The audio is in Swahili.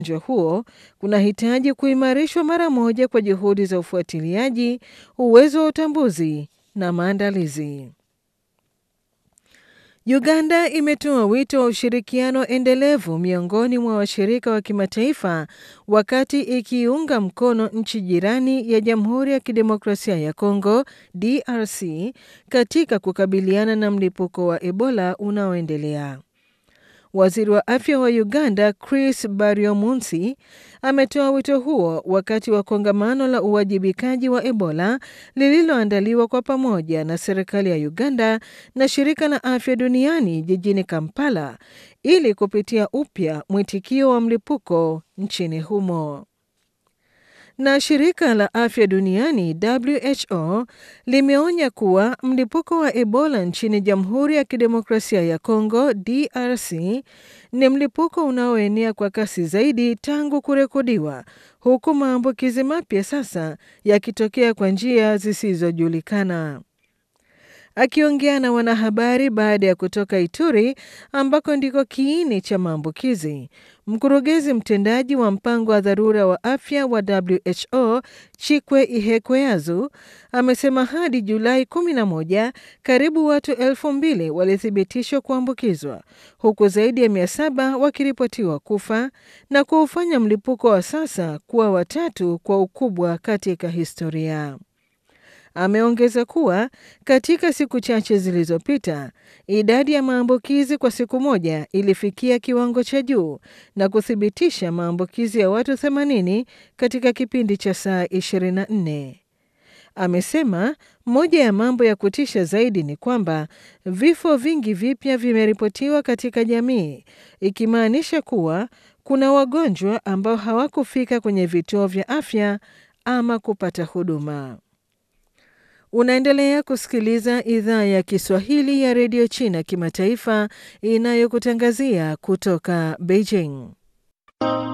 ugonjwa huo kunahitaji kuimarishwa mara moja kwa juhudi za ufuatiliaji, uwezo wa utambuzi na maandalizi. Uganda imetoa wito wa ushirikiano endelevu miongoni mwa washirika wa kimataifa wakati ikiunga mkono nchi jirani ya Jamhuri ya Kidemokrasia ya Kongo DRC katika kukabiliana na mlipuko wa Ebola unaoendelea. Waziri wa afya wa Uganda Chris Baryomunsi ametoa wito huo wakati wa kongamano la uwajibikaji wa Ebola lililoandaliwa kwa pamoja na serikali ya Uganda na shirika la afya duniani jijini Kampala ili kupitia upya mwitikio wa mlipuko nchini humo. Na shirika la afya duniani WHO limeonya kuwa mlipuko wa Ebola nchini Jamhuri ya Kidemokrasia ya Kongo DRC ni mlipuko unaoenea kwa kasi zaidi tangu kurekodiwa, huku maambukizi mapya sasa yakitokea kwa njia zisizojulikana. Akiongea na wanahabari baada ya kutoka Ituri ambako ndiko kiini cha maambukizi, mkurugenzi mtendaji wa mpango wa dharura wa afya wa WHO Chikwe Ihekweazu amesema hadi Julai 11 karibu watu elfu mbili walithibitishwa kuambukizwa huku zaidi ya mia saba wakiripotiwa kufa na kuufanya mlipuko wa sasa kuwa watatu kwa ukubwa katika historia. Ameongeza kuwa katika siku chache zilizopita idadi ya maambukizi kwa siku moja ilifikia kiwango cha juu na kuthibitisha maambukizi ya watu 80 katika kipindi cha saa 24. Amesema moja ya mambo ya kutisha zaidi ni kwamba vifo vingi vipya vimeripotiwa katika jamii, ikimaanisha kuwa kuna wagonjwa ambao hawakufika kwenye vituo vya afya ama kupata huduma. Unaendelea kusikiliza idhaa ya Kiswahili ya redio China kimataifa inayokutangazia kutoka Beijing.